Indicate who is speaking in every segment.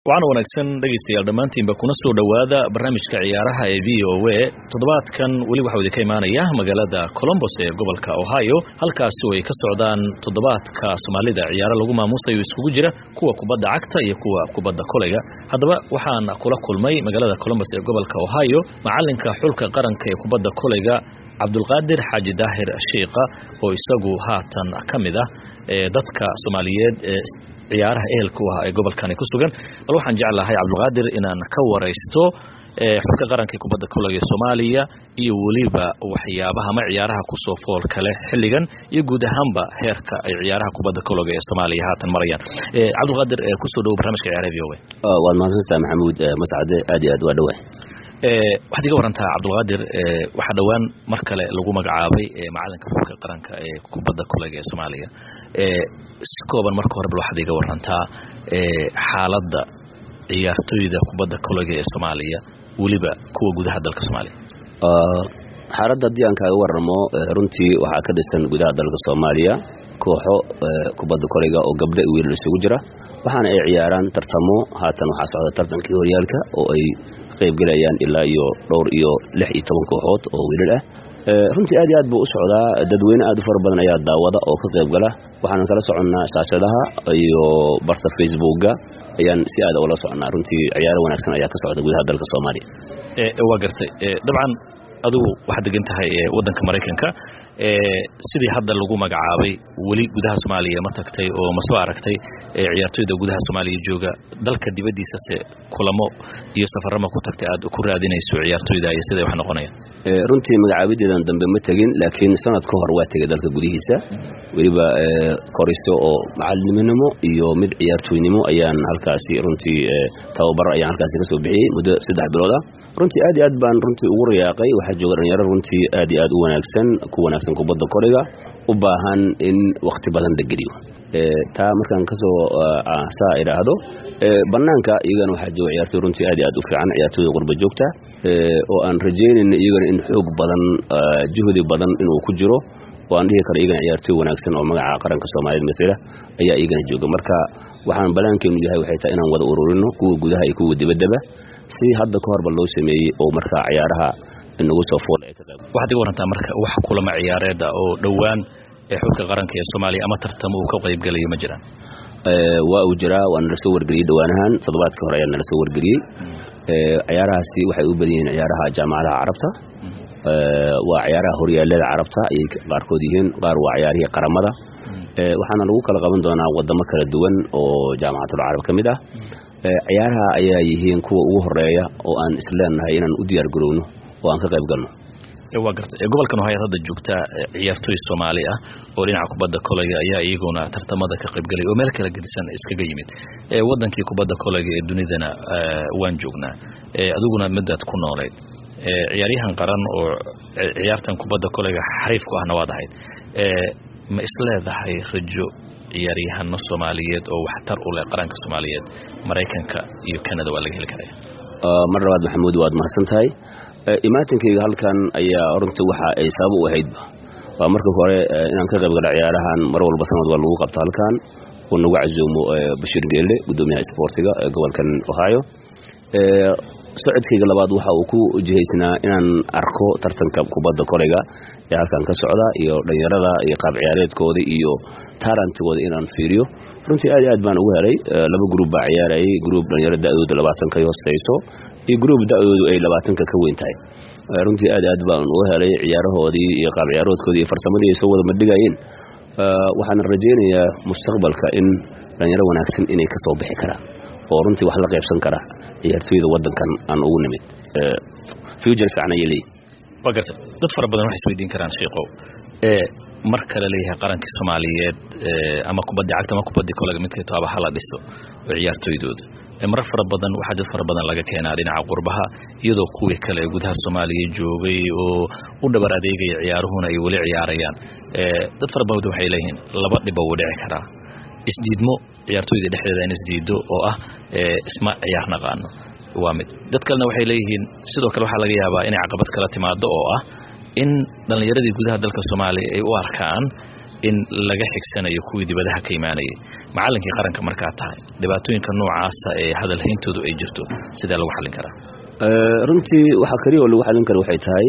Speaker 1: waxaana wanaagsan dhegaystayaal dhammaantiinba kuna soo dhowaada barnaamijka ciyaaraha ee v o a toddobaadkan weli waxau idinka imaanaya magaalada colombos ee gobolka ohio halkaasi oo ay ka socdaan toddobaadka soomaalida ciyaaro lagu maamuusayo iskugu jira kuwa kubadda cagta iyo kuwa kubadda koleyga haddaba waxaan kula kulmay magaalada colombos ee gobolka ohio macalinka xulka qaranka ee kubadda koleyga cabdulqaadir xaaji daahir shiikha oo isagu haatan ka mid ah dadka soomaaliyeed ee ciyaaraha ehelka u ah ee gobolkani ku sugan bal waxaan jeclahay cabdulqaadir inaan ka waraysto xulka qaranka ee kubadda koleyga ee soomaaliya iyo weliba waxyaabaha ama ciyaaraha kusoo fool kale xilligan iyo guud ahaanba heerka ay ciyaaraha kubadda koleyga ee soomaaliya haatan marayaan cabdulqaadir kusoo dhowo barnamijka ciyaaraha v o
Speaker 2: a waad mahadsantaha maxamuud mascade aad iyo aad waa dhowah
Speaker 1: waxaad iga warantaa cabdulqaadir waxaa dhowaan mar kale lagu magacaabay macalinka xulka qaranka ee kubadda koleyga ee soomaaliya si kooban marka hore bal waxaad iga warantaa xaaladda ciyaartoyda kubadda koleyga ee soomaaliya weliba kuwa gudaha dalka soomaaliya
Speaker 2: xaaladda haddii aan kaaga waramo runtii waxaa ka dhisan gudaha dalka soomaaliya kooxo kubadda koleyga oo gabdho i wiilal isugu jira waxaana ay ciyaaraan tartamo haatan waxaa socda tartankii horyaalka oo ay qaybgelayaan ilaa iyo dhowr iyo lix iyo toban kooxood oo wiilal ah runtii aad iyo aad buu u socdaa dadweyne aad u fara badan ayaa daawada oo ka qaybgala waxaan kala soconnaa shaashadaha iyo barta facebookga ayaan si aada ula soconnaa runtii ciyaaro wanaagsan ayaa ka socda gudaha dalka soomaaliya
Speaker 1: waa gartay dabcan adigu waxaad degan tahay waddanka maraykanka sidii hadda lagu magacaabay weli gudaha soomaaliya ma tagtay oo ma soo aragtay ciyaartoyda gudaha soomaaliya jooga dalka dibaddiisase kulamo iyo safarama ku tagtay aad ku raadinayso ciyaartoyda iyo siday wax noqonayaan
Speaker 2: runtii magacaabideedan dambe ma tegin laakiin sanad ka hor waa tegay dalka gudihiisa weliba koristo oo macaliniminimo iyo mid ciyaartoynimo ayaan halkaasi runtii tababar ayaan halkaasi ka soo bixiyey muddo saddex bilood ah runtii aad iyo aad baan runtii ugu riyaaqay waxaa jooga dhalinyaro runtii aad iyo aad u wanaagsan ku wanaagsan kubadda koriga u baahan in wakhti badan la geliyo taa markaan kasoo saa idhaahdo banaanka iyagana waxaa jooga ciyaartoy runtii aad iyo aad u fiican ciyaartooyda qurba joogta oo aan rajaynayna iyagana in xoog badan juhdi badan inuu ku jiro oo aan dhihi karo iyagana ciyaartooy wanaagsan oo magaca qaranka soomaaliyeed matala ayaa iyagana jooga marka waxaan banaankeenu yahay waxay tahay inaan wada ururino kuwa gudaha iyo kuwa dibaddaba si hadda ka horba loo sameeyey oo markaa ciyaaraha inagu soo fool
Speaker 1: waxaad iga warantaa marka wax kulama ciyaareeda oo dhowaan ee xulka qaranka ee soomaaliya ama tartamo uu ka qaybgelayo ma jiraan
Speaker 2: waa uu jiraa waa nala soo wargeliyey dhowaanahan toddobaadkii hore ayaa nala soo wargeliyey ciyaarahaasi waxay u badan yihiin ciyaaraha jaamacadaha carabta waa ciyaaraha horyaalada carabta ayay qaarkood yihiin qaar waa ciyaarihii qaramada waxaana lagu kala qaban doonaa wadamo kala duwan oo jaamacatul carab ka mid ah ciyaaraha ayaa yihiin kuwa ugu horeeya oo aan isleenahay inaan u diyaar garowno oo aan ka qayb galno
Speaker 1: waa garta gobolkan ohayad hadda joogtaa ciyaartooy soomaali ah oo dhinaca kubadda koleyga ayaa iyaguna tartamada ka qaybgalay oo meel kala gedisan iskaga yimid wadankii kubadda koleyga ee dunidana waan joognaa adiguna midaad ku noolayd ciyaaryahan qaran oo ciyaartan kubadda koleyga xariif ku ahna waad ahayd ma isleedahay rajo ciyaaryahano soomaaliyeed oo waxtar u leh qaranka soomaaliyeed maraykanka iyo canada waa laga heli karaya
Speaker 2: mar labaad maxamuud waad mahadsan tahay imaatinkayga halkan ayaa runtii waxa ay sabab u ahaydba waa marka hore inaan ka qayb gala ciyaarahan mar walba sanad waa lagu qabta halkan uu nagu casuumo bashiir geelle gudoomiyaha isboortiga ee gobolkan ohio socodkayga labaad waxa uu ku jihaysnaa inaan arko tartanka kubadda koleyga ee halkan ka socda iyo dhalinyarada iyo qaab ciyaareedkooda iyo taarantigooda inaan fiiriyo runtii aad iyo aad baan ugu helay laba gruub baa ciyaarayay gruub dhalinyaro da-dooda labaatanka hooseyso iyo gruub da-doodu ay labaatanka ka weyn tahay runtii aad aad baan ugu helay ciyaarahoodii iyo qaab ciyaaroodkoodii iyo farsamadii ay soo wada madhigayeen waxaana rajaynayaa mustaqbalka in dhalinyaro wanaagsan inay ka soo bixi karaan oo runtii wax la qaybsan kara ciyaartooyda wadankan aan ugu nimid future fiican ayay leeyihin
Speaker 1: waa garta dad fara badan waxay isweydiin karaan sheikow mar kale leeyahay qarankii soomaaliyeed ama kubaddi cagta ama kubaddi kolega midkay toaba hala dhiso oo ciyaartooydooda marar fara badan waxaa dad fara badan laga keenaa dhinaca qurbaha iyadoo kuwii kale gudaha soomaaliya joogay oo u dhabar adeegaya ciyaaruhuna ay weli ciyaarayaan dad fara badan waxay leeyihiin laba dhiba wuu dhici karaa isdiidmo ciyaartooyda dhexdeeda in isdiido oo ah isma ciyaar naqaano waa mid dad kalena waxay leeyihiin sidoo kale waxaa laga yaabaa inay caqabad kala timaado oo ah in dhallinyaradii gudaha dalka soomaaliya ay u arkaan in laga xigsanayo kuwii dibadaha ka imaanayay macallinkii qaranka markaa tahay dhibaatooyinka noocaasa ee hadalhayntoodu ay jirto sidee lagu xallin karaa
Speaker 2: runtii waxaa keliya oo lagu xallin kara waxay tahay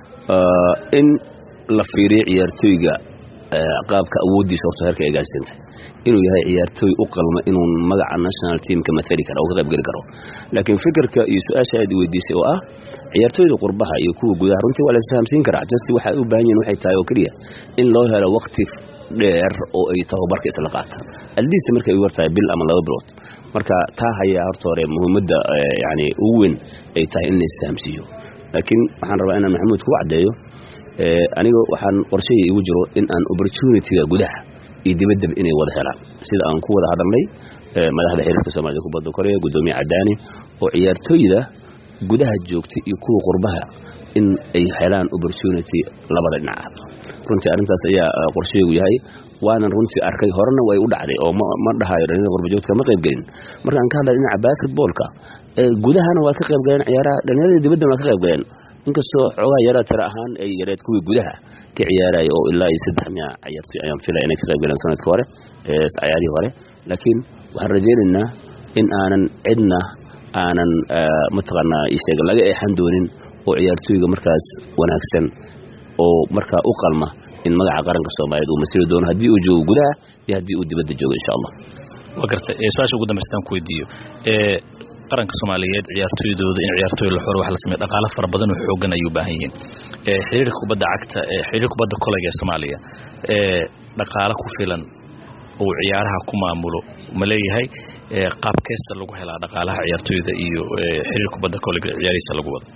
Speaker 2: in la fiiriyo ciyaartooyga qaabka awooddiisa horta heerka ay gaarsiintahay inuu yahay ciyaartooy u qalma inuu magaca national teamka maali kara oo ka qaybgeli karo laakiin fikirka iyo su-aasha aad weydiisay oo ah ciyaartooyda qurbaha iyo kuwa gudaha runtii waa la isfahamsiin karaa just waxay u baahan yihin waxay tahay oo keliya in loo helo waqti dheer oo ay tababarka isla qaataan aldiista markay u wartahay bil ama laba bilood marka taa hayaa horta hore muhiimadda yani ugu weyn ay tahay in la isfahamsiiyo laakiin waxaan rabaa inaan maxamuud ku caddeeyo aniga waxaan qorshahii igu jiro in aan opportunitiga gudaha iyo dibaddaba inay wada helaan sida aan ku wada hadalnay madaxda xiriirka soomaalida kubadda koreya guddoomiye cadaani oo ciyaartooyda gudaha joogta iyo kuwa qurbaha in ay helaan opportunity labada dhinac runtii arrintaas ayaa qorshahaygu yahay waanan runtii arkay horena way u dhacday oo ma dhahayo dhalinyada qurbajoogtka ma qaybgelin markaan ka hadlay dhinaca basketboolka gudahana waa ka qaybgaleen ciyaaraha dhalinyarada dibaddana waa ka qaybgaleen inkastoo xoogaa yaraa tira ahaan ay yareed kuwii gudaha ka ciyaaraya oo ilaa iyo saddex miya ciyaartoy ayaan filaya inay ka qayb galeen sanadkii hore ciyaarihii hore laakiin waxaan rajaynaynaa in aanan cidna aanan mataqaanaa isheeg laga eexan doonin oo ciyaartooyga markaas wanaagsan oo markaa u qalma in magaca qaranka soomaaliyeed uu masiri doono haddii uu joogo gudaha iyo haddii uu dibadda joogo insha allah
Speaker 1: waa gartay su-aasha ugu dambaystaan ku weydiiyo qaranka soomaaliyeed ciyaartooydooda in ciyaartooy la xoro wax la sameeyo dhaqaalo fara badan oo xoogan ayay u baahan yihiin xiriirka kubadda cagta xiriirka kubadda kolayga ee soomaaliya dhaqaalo ku filan uu ciyaaraha ku maamulo ma leeyahay qaabkeesta lagu helaa dhaqaalaha ciyaartooyda iyo xiriirka kubadda kolayga ciyaarihiisa lagu wado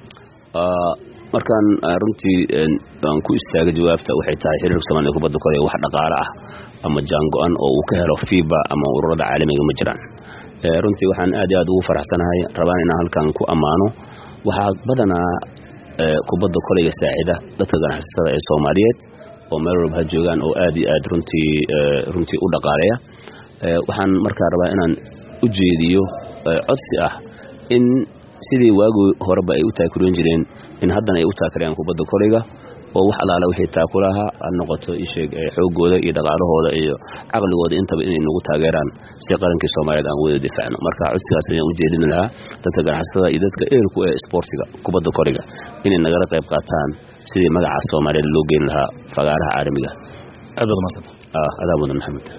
Speaker 2: markaan runtii aan ku istaaga jawaabta waxay tahay xiriirka soomaliya kubadda kolayga wax dhaqaalo ah ama jaango-an oo uu ka helo fiba ama ururada caalamiga ma jiraan runtii waxaan aad iyo aad ugu faraxsanahay rabaan inaan halkan ku ammaano waxaa badanaa kubadda kolayga saacida dadka ganacsatada ee soomaaliyeed oo meel walba ha joogaan oo aad iyo aad runtii runtii u dhaqaaleya waxaan markaa rabaa inaan u jeediyo codsi ah in sidii waagii horeba ay u taakuriyan jireen in haddana ay u taakarayaan kubadda kolayga oo wax alaala wixii taakulaha ha noqoto isheeg xoogooda iyo dhaqaalahooda iyo caqligooda intaba inay nagu taageeraan si qarankii soomaaliyeed aan wada difaacno marka codsigaas ayaan u jeedin lahaa dadka ganacsatada iyo dadka eerku ee isboortiga kubadda koriga inay nagala qayb qaataan sidii magaca soomaaliyeed loo geyn lahaa fagaaraha caalamiga
Speaker 1: aad baad umadsanta
Speaker 2: adaa mudan maxamed